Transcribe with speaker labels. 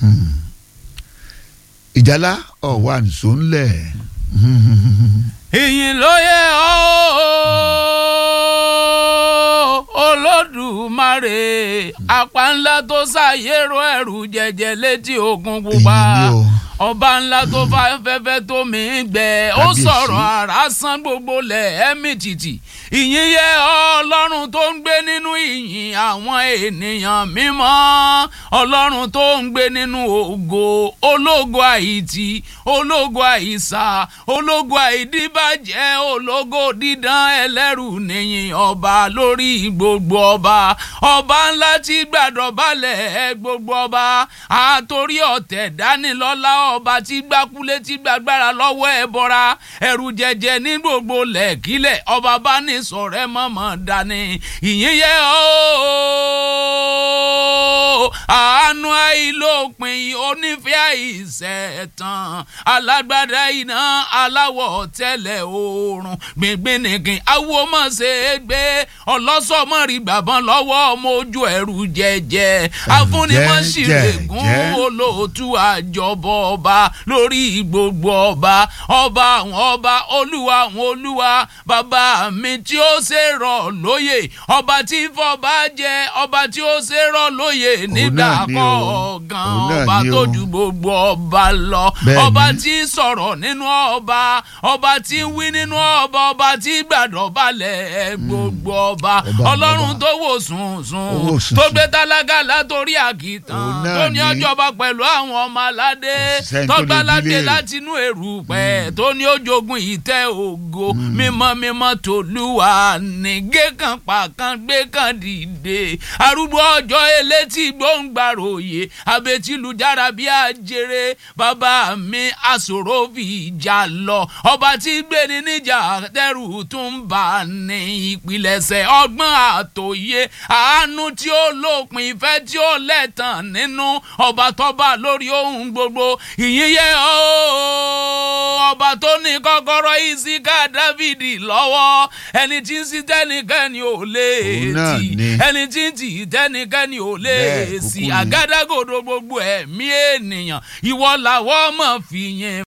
Speaker 1: ìjálá ọ̀wà nìṣó ńlẹ̀.
Speaker 2: ìyìn ló yẹ ọ́ olódùmarè apá ńlá tó ṣàyẹ̀rọ ẹ̀rù jẹjẹ létí òkun pupa
Speaker 1: Èyí ni o.
Speaker 2: ọba ńlá tó fa fẹ́fẹ́ tó mi gbẹ ó
Speaker 1: Kábíyèsí.
Speaker 2: sọ̀rọ̀ àrá san gbogbo lẹ̀ ẹ̀mí tìtì ìyìn yẹ ọlọ́run tó ń gbé nínú ìyìn àwọn ènìyàn mímọ́ ọlọ́run tó ń gbé nínú ògo ológo àìtì ológo àìsà ológo àìdíbàjẹ́ ológo dídán ẹlẹ́rù nìyìn ọba lórí gbogbo ọba ọba ńlá tí gbàdọ̀ balẹ̀ gbogbo ọba àtòrí ọ̀tẹ̀ dánilọ́lá ọba tí gbákúlé tí gbàgbára lọ́wọ́ ẹ̀ bọ́ra ẹ̀rù jẹjẹ ní gbogbo lẹ̀kílẹ̀ ọba bá ní sọ̀rẹ́ mọ̀mọ́ dání ìyìn yẹ ọ́ àánú àìlópin onífẹ́ àìsẹ̀tàn alágbádá iná aláwọ̀ tẹ́lẹ̀ oòrùn gbìngbìn nìkan awo mọ̀ ṣe é gbé ọlọ́sọ̀mọ́rì gbàbọ́n lọ́wọ́ ọmọ ojú ẹ̀rù jẹjẹ afúnimọ̀ṣìrègùn
Speaker 1: jẹ́jẹ́.
Speaker 2: olóòtú àjọbọ ọba lórí gbogbo ọba ọba àwọn ọba olúwa àwọn olúwa bàbá mi tí ó ṣe rọ̀ lóyè ọba tí fọba jẹ ọba tí ó ṣe rọ̀ lóyè nígbà
Speaker 1: náà ni o.
Speaker 2: kọ̀ọ̀kan
Speaker 1: Òun náà
Speaker 2: ọba
Speaker 1: ni
Speaker 2: tó
Speaker 1: o.
Speaker 2: ju gbogbo ọba lọ
Speaker 1: Bẹ́ẹ̀ni.
Speaker 2: ọba tí sọ̀rọ̀ nínú ọba ọba tí ń wí nínú ọba ọba tí gbàdọ̀ balẹ̀ gbogbo ọba
Speaker 1: Ọba,
Speaker 2: ọlọ́run
Speaker 1: ọba.
Speaker 2: tó wò sùn sùn
Speaker 1: Ó wò sùn
Speaker 2: tó
Speaker 1: sùn.
Speaker 2: gbé tálákà látòrí àkìtàn
Speaker 1: Òun náà
Speaker 2: tó ní
Speaker 1: ni.
Speaker 2: ọjọba pẹ̀lú àwọn ọmọ aládé
Speaker 1: Kò sẹ́ni tó lè
Speaker 2: tọ́gbà
Speaker 1: bí
Speaker 2: ládé
Speaker 1: léèrè.
Speaker 2: láti inú èrùpẹ̀ tó ní ojogun ìtẹ́ ògo mímọ́ mímọ́ tòlúwa nìgé kan pàkan gbé kan dìde arúgbó ọjọ́ elétí gbóǹgbàròyè abetilujára bí ajere bàbá mi àsòro fi ìjà lọ ọba tí gbéni níjà tẹrù tún bá ní ìpilẹ̀ṣẹ̀ ọgbọ́n àtòyé àánú tí ó lópin ìfẹ́ tí ó lẹ́tàn nínú ọba tọ́ba lórí ohun gbogbo ìyìn yẹ ọ́ ọba tó ní kọ́kọ́rọ́ ìsíká dávìdì lọ́wọ́ ẹni tí ń sí tẹ́nikẹ́ni ò lè
Speaker 1: Òun náà
Speaker 2: tì
Speaker 1: ni.
Speaker 2: ẹni tí ń tì tẹ́nikẹ́ni ò lè
Speaker 1: Bẹ́ẹ̀
Speaker 2: sí
Speaker 1: kúkú ni.
Speaker 2: àgádágodo gbogbo ẹ̀mí ènìyàn ìwọ làwọ́ mọ̀ fìyìn